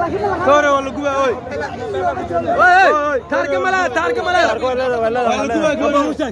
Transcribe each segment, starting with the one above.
Kore waa la gubaa oy. Oy oy. Taarka malaa taarka malaa. Waa la gubaa gubaa.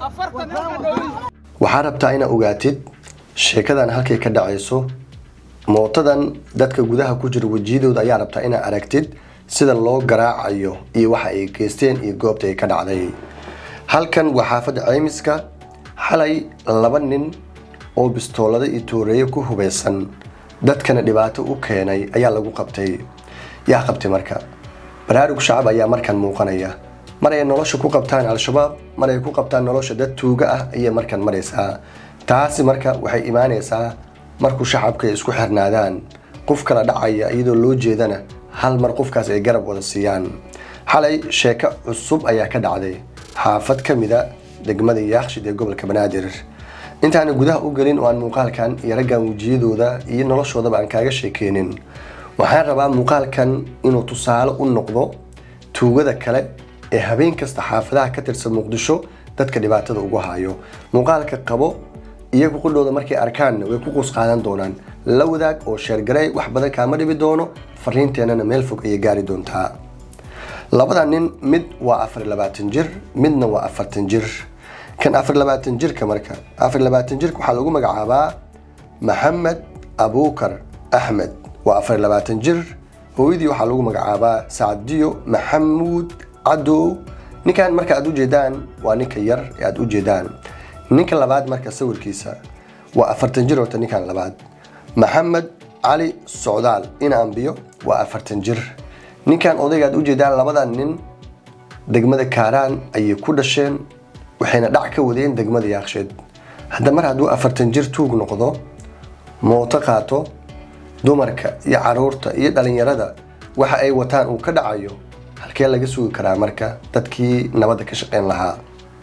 waxaa rabtaa inaad ogaatid sheekadan halkay ka dhacayso mootadan dadka gudaha ku jira wejiyadooda ayaa rabtaa inaad aragtid sida loo garaacayo iyo waxa ay geysteen iyo goobta ay ka dhacday halkan waa xaafadda ceymiska xalay laba nin oo bistoolada iyo tooreeyo ku hubeysan dadkana dhibaato u keenay ayaa lagu qabtay yaa qabtay marka baraarug shacab ayaa markan muuqanaya mar ay nolosha ku qabtaan al-shabaab mar ay ku qabtaan nolosha dad tuuga ah ayay markan maraysaa taasi marka waxay imaanaysaa markuu shacabka ay isku xirnaadaan qof kala dhacaya iyadoo loo jeedana hal mar qofkaas ay garab wada siiyaan xalay sheeko cusub ayaa ka dhacday xaafad ka mida degmada yaakshid ee gobolka banaadir intaana gudaha u gelin oo aan muuqaalkan iyo raggan wejiyadooda iyo noloshoodaba aan kaaga sheekeynin waxaan rabaa muuqaalkan inuu tusaale u noqdo tuugada kale ee habeen kasta xaafadaha ka tirsan muqdisho dadka dhibaatada ugu hayo muuqaalka qabo iyagu qudhooda markay arkaanna way ku quus qaadan doonaan la wadaag oo sheergarey wax badan kaama dhibi doono fariinteennana meel fog ayay gaari doontaa labada nin mid waa afar labaatan jir midna waa afartan jir kan afar labaatan jirka marka afar labaatan jirka waxaa lagu magacaabaa maxamed abuukar axmed waa afar labaatan jir hooyadii waxaa lagu magacaabaa sacdiyo maxamuud cadow ninkan marka aad ujeedaan waa ninka yar ee aad ujeedaan ninka labaad marka sawirkiisa waa afartan jir horta ninkan labaad maxamed cali socdaal in ambiyo waa afartan jir ninkan odayga aad ujeedaan labadan nin degmada kaaraan ayay ku dhasheen waxayna dhac ka wadeen degmada yaaksheed hadda mar hadduu afartan jir tuug noqdo mooto qaato dumarka iyo caruurta iyo dhalinyarada waxa ay wataan uu ka dhacayo halkee laga sugi karaa marka dadkii nabadda ka shaqeyn lahaa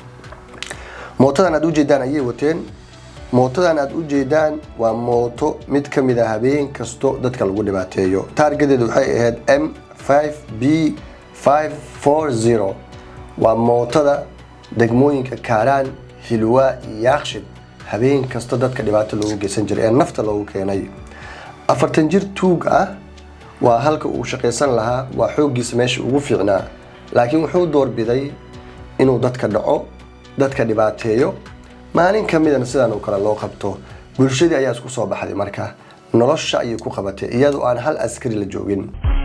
mootadan aad ujeedaan ayay wateen mootadan aad ujeedaan waa mooto mid ka mid a habeen kasto dadka lagu dhibaateeyo taargadeedu waxay ahayd m 5 b 540 waa mootada degmooyinka kaaraan hilwaa iyo yaakshid habeen kasta dadka dhibaato loogu geysan jiray ee nafta loogu keenay afartan jir tuug ah waa halka uu shaqaysan lahaa waa xooggiisa meesha ugu fiicnaa laakiin wuxuu doorbiday inuu dadka dhaco dadka dhibaateeyo maalin ka midana sidan oo kale loo qabto bulshadii ayaa isku soo baxday marka nolosha ayay ku qabatay iyadoo aan hal askari la joogin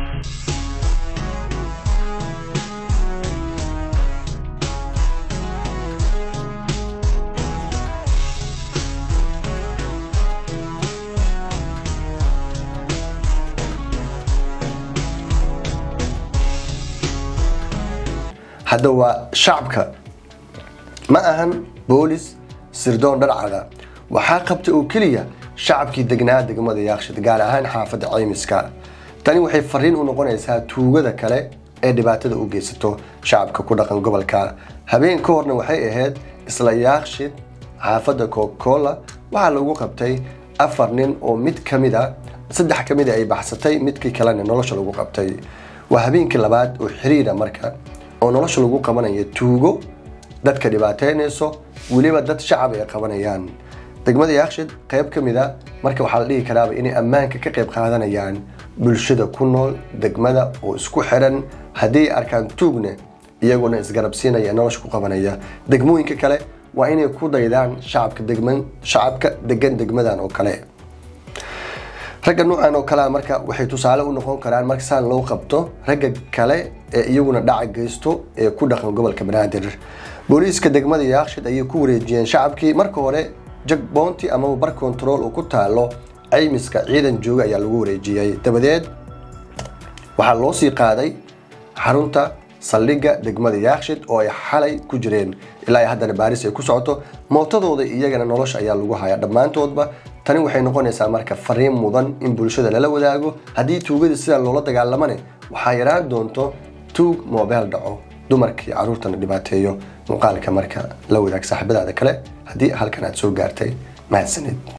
hadda waa shacabka ma ahan boolis sirdoon dharcada waxaa qabtay oo keliya shacabkii degnaa degmada yaakshid gaar ahaan xaafadda ceymiska tani waxay fariin u noqonaysaa tuugada kale ee dhibaatada u geysato shacabka ku dhaqan gobolka habeen ka horna waxay ahayd isla yaakshid xaafadda coca-cola waxaa lagu qabtay afar nin oo mid ka mid a saddex ka mid a ay baxsatay midkii kalena nolosha lagu qabtay waa habeenkii labaad oo xiriira marka oo nolosha lagu qabanayo tuugo dadka dhibaateynayso weliba dad shacab ay qabanayaan degmada yaakshid qayb ka mid a marka waxaa la dhihi karaaba inay ammaanka ka qayb qaadanayaan bulshada ku nool degmada oo isku xiran haddii ay arkaan tuugna iyaguna isgarabsiinaya nolosha ku qabanaya degmooyinka kale waa inay ku daydaan shacabka degman shacabka degan degmadan oo kale ragga nuucan oo kalea marka waxay tusaale u noqon karaan marka saan loo qabto ragga kale ee iyaguna dhaca geysto ee ku dhaqan gobolka banaadir booliiska degmada yaakshid ayay ku wareejiyeen shacabkii marka hore jagboonti amaba bar control uu ku taalo ceymiska ciidan jooga ayaa lagu wareejiyey dabadeed waxaa loo sii qaaday xarunta saldhigga degmada yaakshid oo ay xalay ku jireen ilaa ay haddana baaris ay ku socoto mootadooda iyagana nolosha ayaa lagu hayaa dhammaantoodba tani waxay noqonaysaa marka fariin mudan in bulshada lala wadaago haddii tuugadii sidan loola dagaalamane waxaa yaraan doonto tuug moobeel dhaco dumarka iyo caruurtana dhibaateeyo muuqaalka marka la wadaag saaxiibadaada kale haddii halkan aad soo gaartay mahadsanid